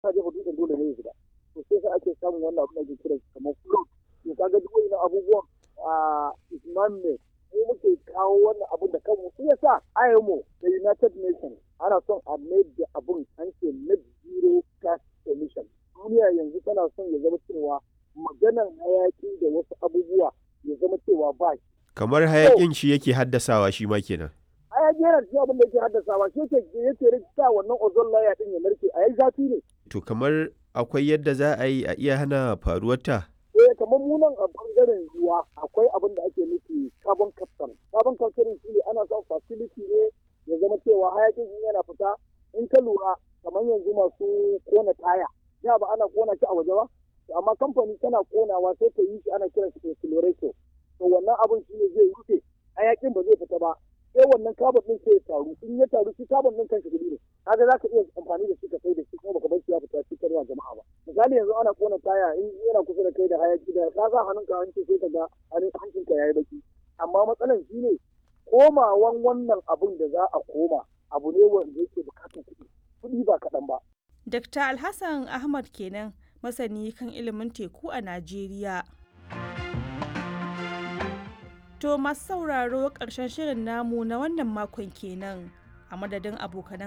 ka jefa dutsen dole ne ya shiga to sai sai ake samun wannan abin da ke kira kamar float to kaga duk wani abubuwan a isman ne mu muke kawo wannan abin da kanmu shi yasa IMO da United Nations ana son a mai da abin an ce net zero gas emission duniya yanzu tana son ya zama cewa maganan hayaki da wasu abubuwa ya zama cewa ba shi kamar hayakin shi yake haddasawa shi ma kenan hayaki yana cikin abin da yake haddasawa shi yake yake rikita wannan ozone layer din ya narke a yayi zafi ne to kamar akwai yadda za a yi a iya hana faruwarta eh kamar mu nan a bangaren ruwa akwai abin da ake nufi carbon capture carbon capture shi ne ana son facility ne ya zama cewa hayakin in yana fita in ka lura kamar yanzu masu kona taya ya ba ana kona shi a waje ba amma kamfani tana konawa sai ta yi shi ana kiran shi accelerator to wannan abin shi ne zai rufe hayakin ba zai fita ba sai wannan carbon din sai ya taru in ya taru shi carbon din kanshi gudu ne kaga za ka iya amfani da shi ka sai da shi kuma baka bar shi ya fita cikin ruwa jama'a ba misali yanzu ana kona taya in yana kusa da kai da hayaki da ka sa hannunka hanci sai ka ga hancinka yayi baki amma matsalan shi ne komawan wannan abun da za a koma abu ne wanda yake bukatar kuɗi kuɗi ba kaɗan ba Dr. Alhassan Ahmad kenan masani kan ilimin teku a Najeriya. To masu sauraro ƙarshen shirin namu na wannan makon kenan a madadin abokanan